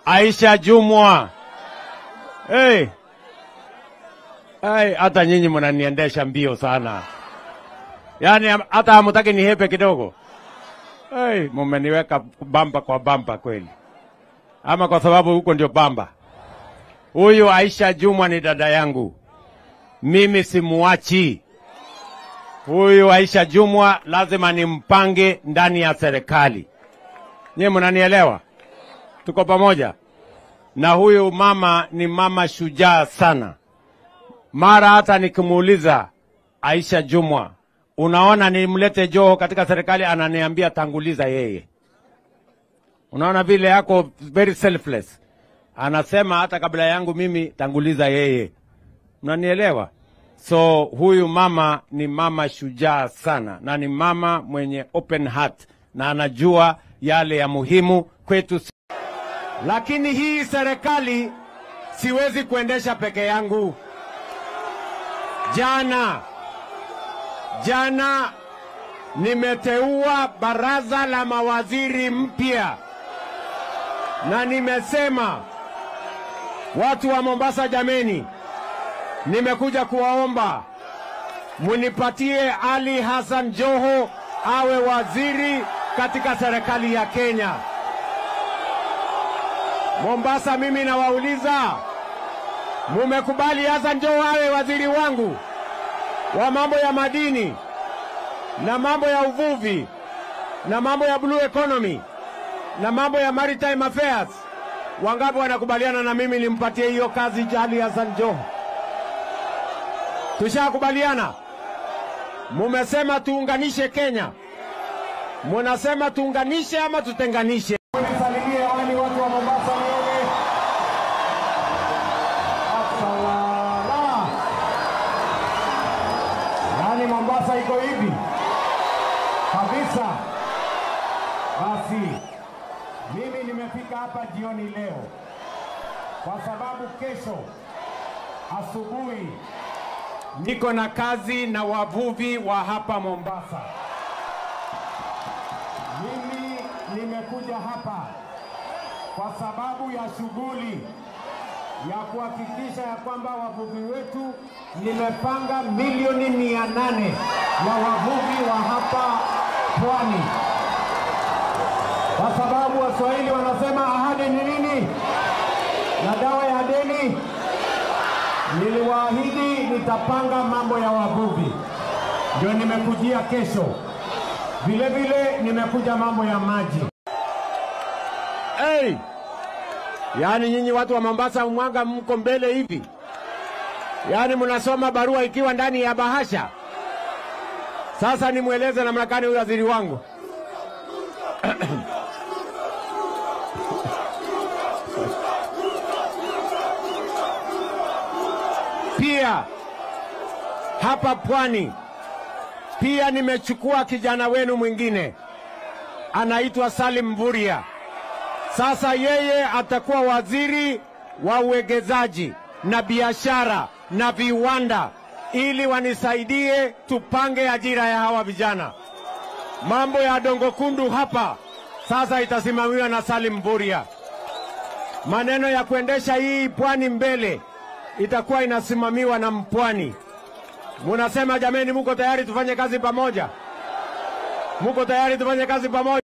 Aisha Jumwa. Hey. Hey, hata nyinyi mnaniendesha mbio sana, yaani ham- hata hamutaki nihepe kidogo. Hey, mumeniweka bamba kwa bamba kweli, ama kwa sababu huko ndio bamba. Huyu Aisha Jumwa ni dada yangu, mimi simuachi. Huyu Aisha Jumwa lazima nimpange ndani ya serikali. Nyie mnanielewa? Tuko pamoja. Na huyu mama ni mama shujaa sana. Mara hata nikimuuliza Aisha Jumwa, unaona nimlete Joho katika serikali, ananiambia tanguliza yeye. Unaona vile yako very selfless, anasema hata kabla yangu mimi tanguliza yeye. Mnanielewa? So huyu mama ni mama shujaa sana, na ni mama mwenye open heart na anajua yale ya muhimu kwetu. Lakini hii serikali siwezi kuendesha peke yangu. Jana jana nimeteua baraza la mawaziri mpya, na nimesema watu wa Mombasa, jameni, nimekuja kuwaomba munipatie Ali Hassan Joho awe waziri katika serikali ya Kenya. Mombasa, mimi nawauliza, mumekubali Hassan Joho awe waziri wangu wa mambo ya madini na mambo ya uvuvi na mambo ya blue economy na mambo ya maritime affairs? Wangapi wanakubaliana na mimi nimpatie hiyo kazi Ali Hassan Joho? Tushakubaliana? Mumesema tuunganishe Kenya, munasema tuunganishe ama tutenganishe? Nisalimie wale watu wa Mombasa wewe. Asalala. Yaani Mombasa iko hivi kabisa. Basi mimi nimefika hapa jioni leo kwa sababu kesho asubuhi niko na kazi na wavuvi wa hapa Mombasa. Mimi nimekuja hapa kwa sababu ya shughuli ya kuhakikisha ya kwamba wavuvi wetu, nimepanga milioni mia nane ya wavuvi wa hapa pwani, kwa sababu Waswahili wanasema ahadi ni nini na dawa ya deni. Niliwaahidi nitapanga mambo ya wavuvi, ndio nimekujia kesho. Vile vile nimekuja mambo ya maji. Hey! Yaani nyinyi watu wa Mombasa mwanga mko mbele hivi, yaani mnasoma barua ikiwa ndani ya bahasha. Sasa nimweleze namna gani huyu waziri wangu pia hapa pwani pia nimechukua kijana wenu mwingine anaitwa Salim Mvuria. Sasa yeye atakuwa waziri wa uwegezaji na biashara na viwanda, ili wanisaidie tupange ajira ya hawa vijana. Mambo ya Dongo Kundu hapa sasa itasimamiwa na Salim Mvuria. Maneno ya kuendesha hii pwani mbele itakuwa inasimamiwa na mpwani. Munasema jameni, muko tayari tufanye kazi pamoja? Muko tayari tufanye kazi pamoja?